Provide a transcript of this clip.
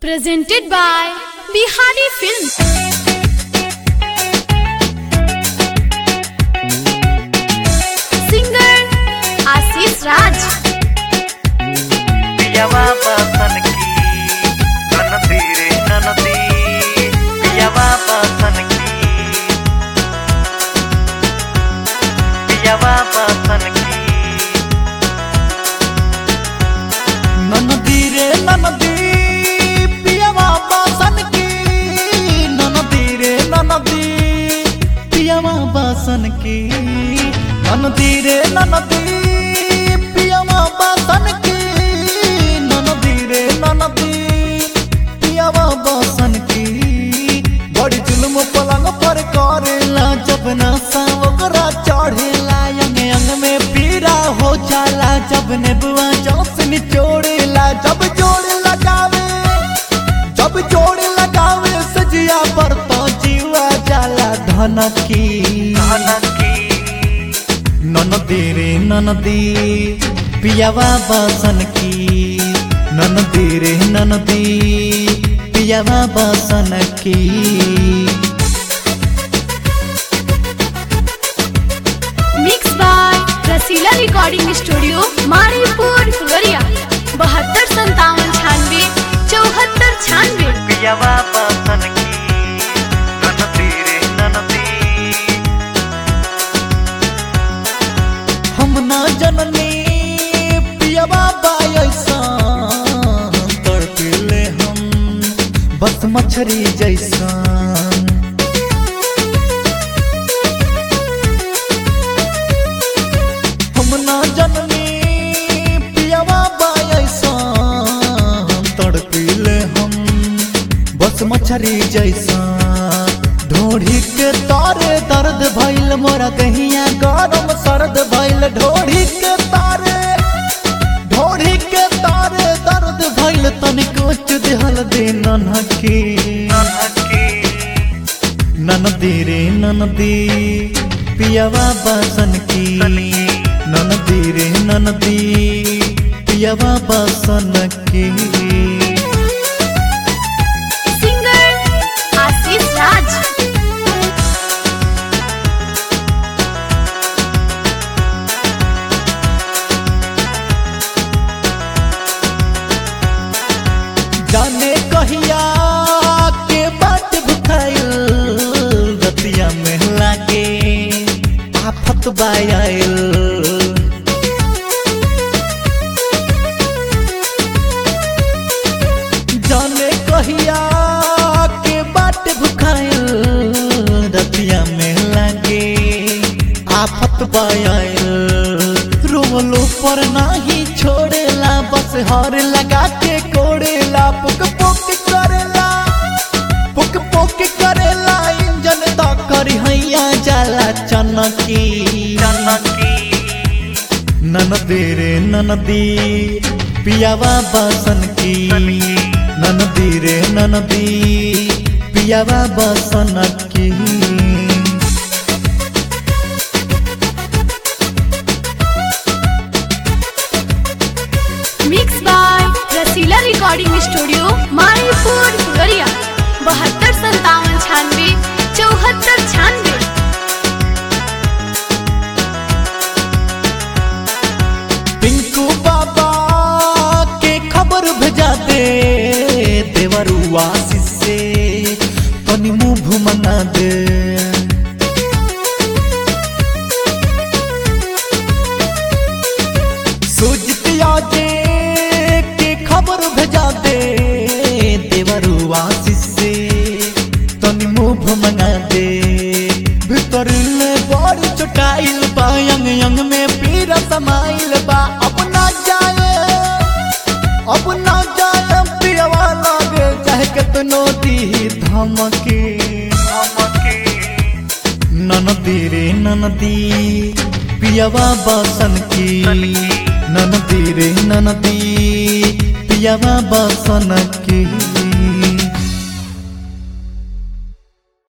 presented by Bihari Films. Singer Ashish Raj. पियवा बसन की ननदी रे ननदी पियवा बसन की पियवा बसन की ननदी रे ननदी पियवा बासन की ननदी रे ननदी पियवा बासन की ननदी रे ननदी पियवा बासन की ननदी रे ननदी पियवा बासन की बड़ी जुल्म पलंग पर करेला जब नशा ओकरा चढ़ेला अंग अंग में पीरा हो जाला जब नेबुआ जोस निचोड़ेला जब जोड़ लगावे जब जोड़ लगावे सजिया पर तो जीवा जाला धनकी ननकी ननदी रे ननदी पियावा बासन की ननदी रे ननदी पियावा बासन की Mixed by Rasila Recording Studio, Maripur, Fugaria. बहत्तर संतावन छानवे चौहत्तर छानवे पियवा बसन की ननदी रे ननदी हम ना जननी पियावा बायसा तड़पिले हम बस मछरी जैसा हम ना जननी पियावा बायसा तड़पिले हम बस मछरी जैसा ढोढ़ी के तारे दर्द भइल मोरा दहिया गरम सर्द भइल ढोढ़ी के तारे ढोढ़ी के तारे दर्द भइल तनिको चुदहल दे ननकी ननकी ननदी रे ननदी पियावा बासन की ननदी रे ननदी पियावा बासन की सिंगर आशीष राज जाने कहिया के बात भुखाइल रतिया में लागे आफत बायल जाने कहिया के बात भुखाइल रतिया में लागे आफत बायल रोमलो पर नाही छोड़ेला बस हर लगा के कोड़ेला पुक पुक करेला पुक पुक करेला इंजन तो करी हैया जाला चनकी ननकी ननदी रे ननदी पियावा बासन की ननदी रे ननदी पियावा बासन की mix by Rasila recording studio Maripur फुगरिया बहत्तर संतावन छानवे चौहत्तर छानवे पिंकू बाबा के खबर भेजा दे देवरुआ से तनी मुंह मना दे सुजतिया जे के खबर भेजा दे देवरुआ से तनी मुंह मंगा दे भीतर ले बड़ी चटाइल बा यंग यंग में पीरा समाइल बा अपना जाए अपना जाए पियवा लागे चाहे कितनो दी धमकी नमकी ननदी रे ननदी पियवा बासन की ननदी रे ननदी पियवा बासन की